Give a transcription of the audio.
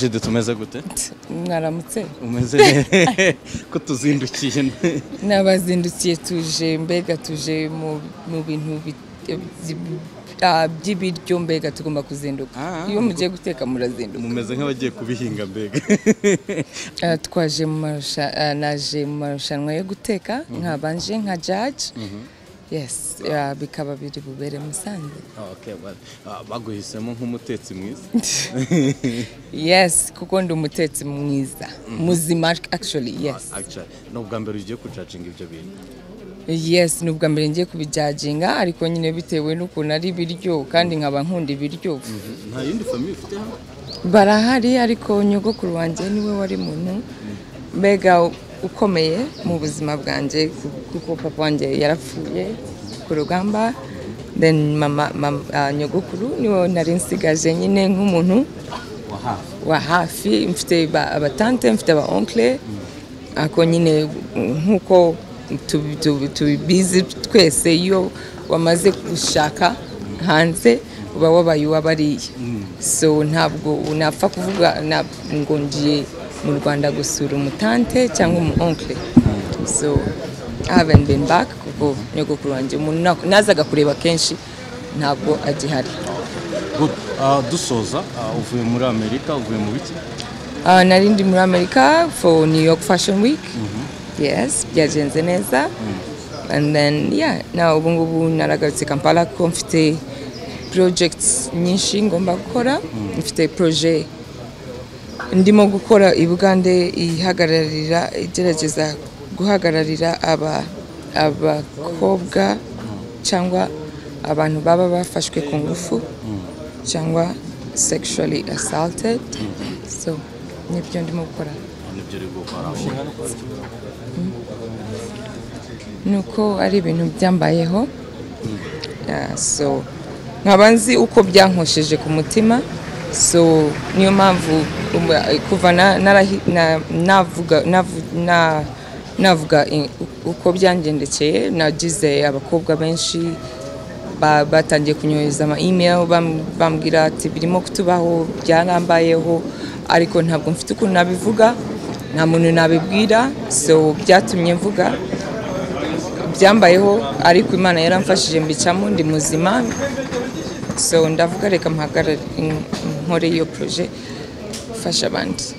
jede tumeze gute mwaramutse umeze neza ko tuzindukiye n'abazindukiye tuje mbega tuje mu- mu bintu bi- bi- ah, by'ibiryo mbega tugomba kuzinduka Ah, iyo mugiye guteka murazinduka mumeze nk'abagiye kubihinga mbega Ah, twaje mu marusha- ah, naje mu marushanwa yo guteka nkabanje nka jaji yes ah, bikaba biri bubere musanze Okay, well, ah, baguhisemo nk'umutetsi mwiza yes kuko ndi umutetsi mwiza muzima actually yes Actually, ni ubwa mbere ugiye kucacinga ibyo bintu yes ni ubwa mbere ngiye kubijajinga ariko nyine bitewe n'ukuntu ari ibiryo kandi nkaba nkunda ibiryo nta yindi famiye ufite hano barahari ariko nyogokuru wanjye niwe wari muntu mbega ukomeye mu buzima bwanjye ku- kuko papa wanjye yarapfuye ku rugamba then mama, mama ah, nyogokuru niwe nari nsigaje nyine nk'umuntu wa hafi wa hafi mfite ba- abatante mfite aba onkle ako nyine nk'uko tubi- tubi- tubizi twese iyo wamaze gushaka hanze uba wabaye uwabariye so ntabwo unapfa kuvuga na- ngo ngiye mu rwanda gusura umutante cyangwa umu onkle so I haven't been back kuko nyogokuru wanjye umuntu na- nazaga kureba kenshi ntabwo agihari Good. Ah, dusoza ah, uvuye muri amerika uvuye mu biki Uh, nari ndi muri amerika for new york fashion week yes byagenze neza and then yeah na ubu ngubu naragarutse kampala kuko mfite projects nyinshi ngomba gukora mfite projet ndimo gukora ibugande ihagararira igerageza guhagararira aba abakobwa cyangwa abantu baba bafashwe ku ngufu cyangwa sexually assaulted so nibyo ndimo gukora nibyo uri gukora nuko ari ibintu byambayeho Yeah, so nkaba nzi uko byankosheje ku mutima so niyo mpamvu um, kuva na- narahi- na- navuga navu- na- navuga i- uko byangendekeye nagize abakobwa benshi ba- batangiye kunyohereza ama email bam- bambwira ati birimo kutubaho byarambayeho ariko ntabwo mfite ukuntu nabivuga nta muntu nabibwira so byatumye mvuga byambayeho ariko imana yaramfashije mbicamo ndi muzima so ndavuga reka mpagarare nkore iyo proje ifasha abandi